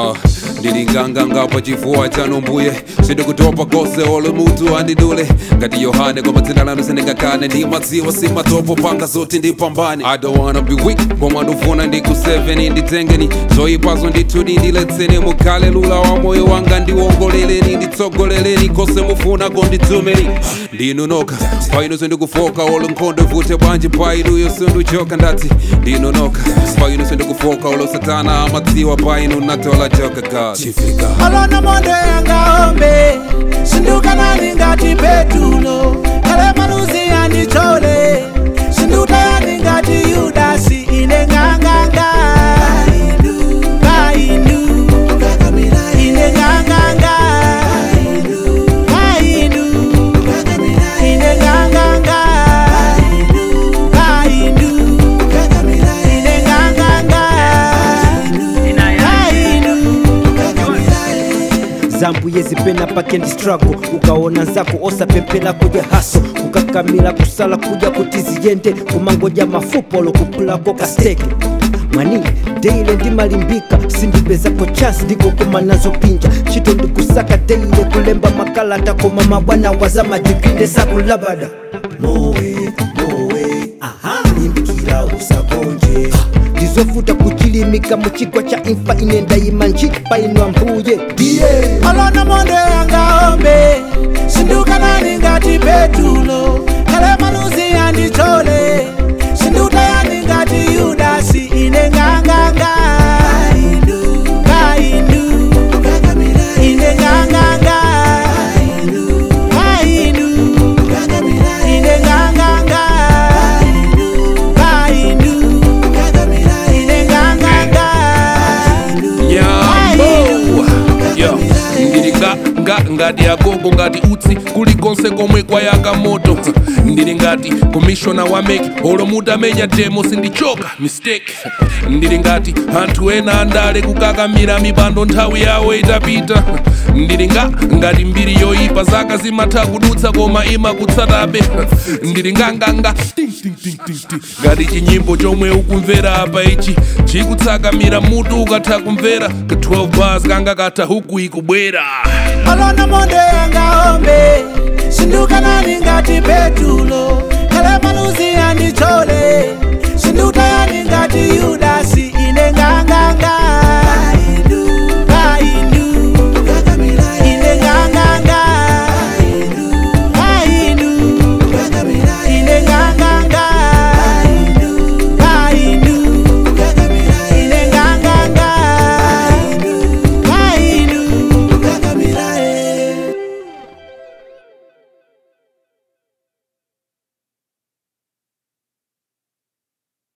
uh, ndili nganganga pa chifuwa chanu mbuye sindikutopa kose olo mutu andidule ngati yohane kwa madzina lanu sindingakane ndi madziwa simatopo panga zoti ndipambane i don't wanna be weak koma ndufuna ndiku 7 nditengeni zoyipazo ndithudi ndiletseni mukhale lula wa moyo wanga ndiwongoleleni nditsogoleleni kose mufuna kondidzumeni ndinu noka paino sindikufoka olo nkhondo ivute bwanji painuyo sinduchoka ndati ndinu noka paino sindikufoka olo satana amadziwa paino natola joka god chifika alona monde yangaombe sindukanani ngati petulo kale maluzi yandichole sindutayani ngati yudasi ine nganganga kainu ine nganganga kainu ine nganganga kainu ine nganganga kainu zambuye zipena pakendi struggle ukaona nzako osapempela kuja haso kukakamila kusala kuja kuti ziyende kumangoja mafupa olokupulako kasteke mwani deile ndimalimbika sindipezako chansi ndikokoma nazo pinja chito ndikusaka deile kulemba makalata koma mabwana waza madiginde sakulabada mowe mowe aha limbikira usakonje ndizovuta kuchilimika muchigwa cha imfa inendayima njipa inwa mbuye ndiye alona monde yangaombe sindukanani ngati petulo kale maluzi yandichole sindutayani ngati yudasi ine nganganga kainu ine nganganga kainu ine nganganga kainu ine nganganga nyambo yo ndili nga nga ngati agogo ngati utsi kulikonse komwe kwayaka moto ndili ngati komishona wa meki olo mutamenya demo sindichoka mistake ndili ngati anthu ena andale kukakamira mipando nthawi yawo itapita ndili nga ngati mbiri yoyipa zaka zimatha kudutsa koma imakutsatabe ndili nganganga ting, ting, ting, ting, ting. ngati chinyimbo chomwe ukumvera apa ichi chikutsakamira mutu ukatha kumvera ka 12 bars kanga katha huku ikubwera alona monde yangaombe sindukanani ngati petulo kale maluzi yandichole sindutayani ngati yudasi ine nganganga